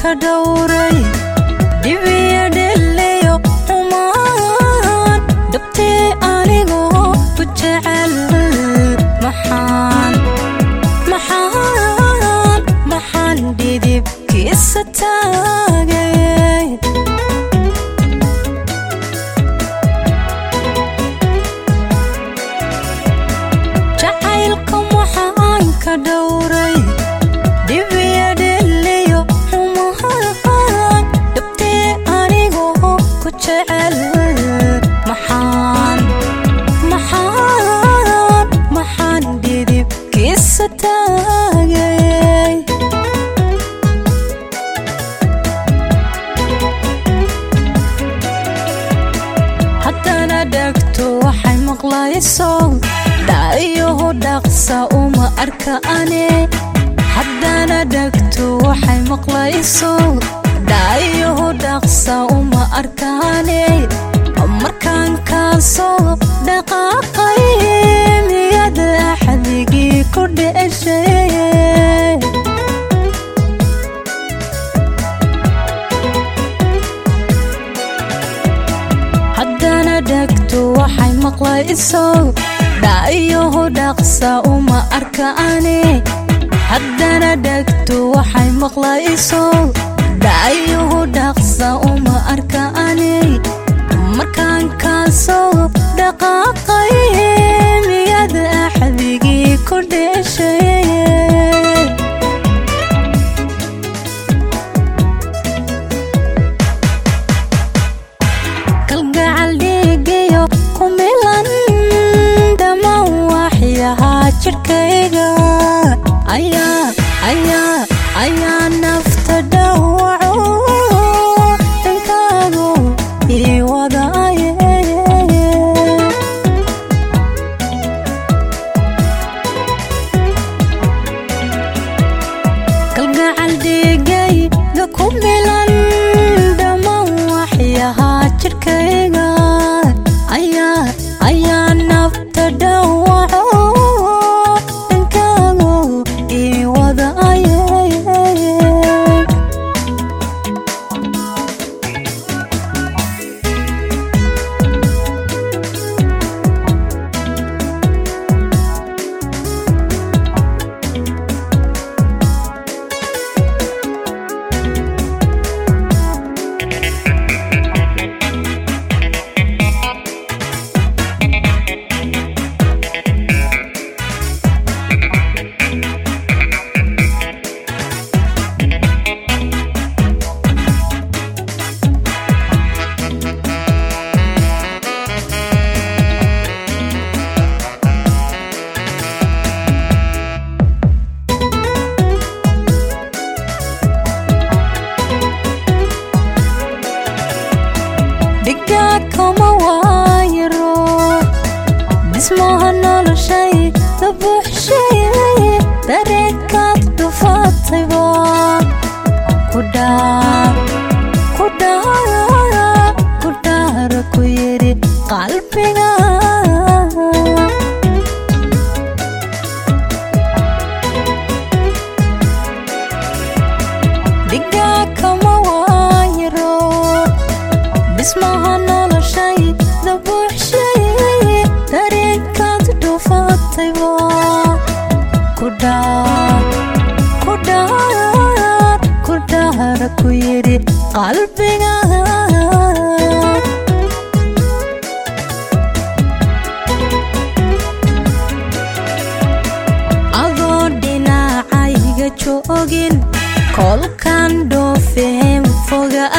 ka dhowray dhibiya dheleyo xumaan dhabtee anigoo ku jecel maxaan maxaan maxaan dhidibkiisa taagay jacaylka waxaan ka dhowray dhibiya dheleyo xumaan dhabtee anigoo ku jecel maxaan maxaan maxaan dhidibkiisa taagay haddana dhegto waxay maqlayso dhaayaho dhaqsa uma arka ane haddana dhegto waxay maqlayso dhaayaho dhaqsa uma arkaane markaan kaasoo dhaqaaqay miyad axdigii ku dheshay haddana dhegto waxay maqlayso dhaayaho dhaqsa uma arka ane haddana dhegto waxay maqlayso dhaayaho dhaqsa uma arka ane markaan kaasoo dhaqaaqay miyad axdigii ku dheshay kalgacal dhiigayo ku milan dhammaan waxyahaa jidhkayga ayaa ayaa ayaa nafta dhawaco dhankaagu ii wadaaye kalgacal dhiigayga ku milan dhammaan waxyahaa jidhkayga ayaa ayaa nafta dhawaco dhankaagu ii wadaaye dhigaa kama waayaro dhismaha noloshay dabuuxshay dareenkaad dhufatayba ku dhaar ku dhaar ku dhaara ku yidhi qalbiga dhigaa kama waayaro dhismaha noloshay dabuuxshay dareenkaad dhufatayba ku dhaar ku dhaar ku dhaara ku yidhi qalbiga adoo dhinacayga joogin kolkaan dhoofeen foga